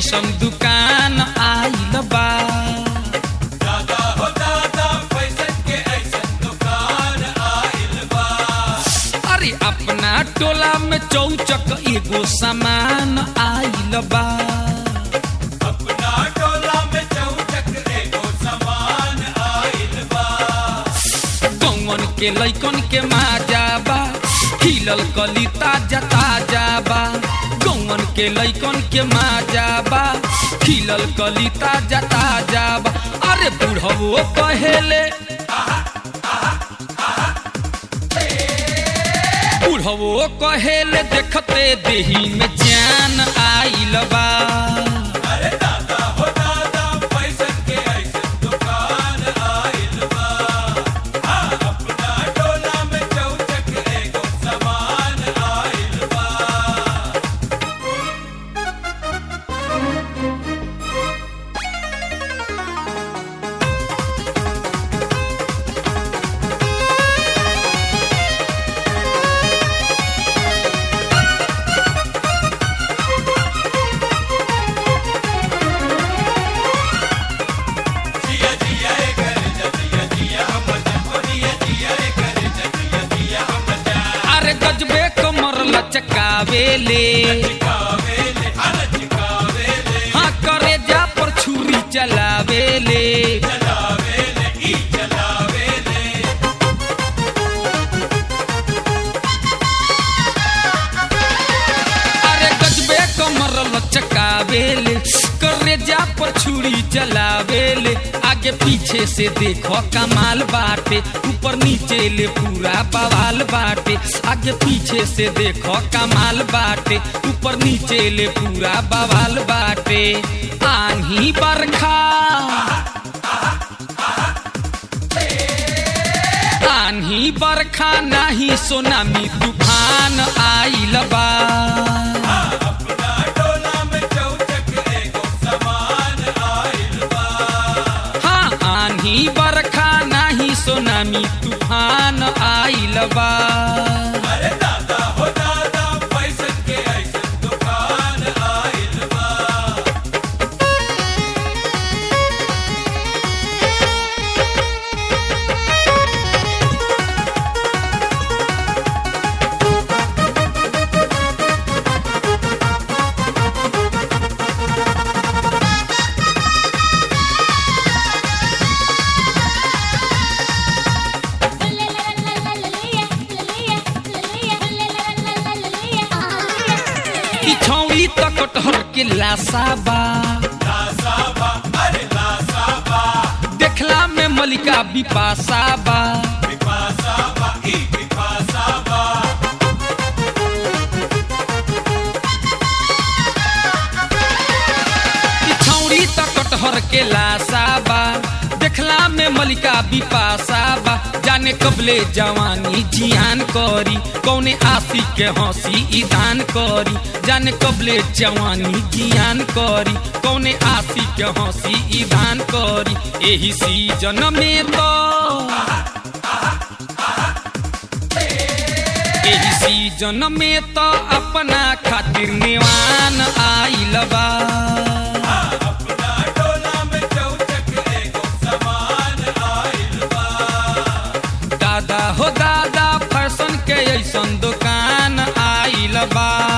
ऐसन दुकान आइल बा दादा हो दादा फैशन के ऐसन दुकान आइल बा अरे अपना टोला में चौचक एगो सामान आइल बा अपना टोला में चौचक एगो सामान आइल बा कौन के लैकन के माजा बा खिलल कली ताजा ताजा बा कौन के लैकन के माजा बा खिलल कली ताजा ताजा बा अरे बुढ़वो कहेले बुढ़वो कहेले देखते देही में जान आइल बा अरे दादा हो दादा फैशन के ऐसन दुकान आइल बा हाँ, अपना टोला में चौचक एगो सामान आइल बा जिया जिया ए कर जिया जिया हम जपनिया जिया ए कर जिया जिया हम जा अरे गजबे कमर लचकावेले चिकावेले हल चिकावेले हाँ करे जा पर छुरी चलावेले चलावेले ई चलावेले अरे गजबे कमर लचकावेले करे जा पर छुरी चलावेले आगे पीछे से देखो कमाल बाटे ऊपर नीचे ले पूरा बवाल बाटे आगे पीछे से देखो कमाल बाटे ऊपर नीचे ले पूरा बवाल बाटे आही बरखा आन्ही बरखा नाही सोनामी तूफान आइल बा अपना टोला में चौचक एगो सामान आइल बा हाँ आन्ही बरखा नाही सोनामी तूफान आइल बा अरे दादा हो दादा फैशन के ऐसन दुकान आइल बा ई छौड़ी त कटहर के लासा बा लासाबा अरे लासाबा देखला में मलिका बिपासा बा विपासाबा ई विपासाबा ई छौड़ी त कटहर के लासा बा देखला में मलिका बिपासा बा जाने कबले जवानी जियान करी कौने आशी के हंसी ईदान करी जाने कबले जवानी जियान करी कौने आशी के हंसी ईदान करी एही सीजन में तो एही सीजन में तो अपना खातिर निवान आइल बा अपना टोला में चौचक एगो सामान आइल बा दादा हो दादा फैशन के ऐसन दुकान आइल बा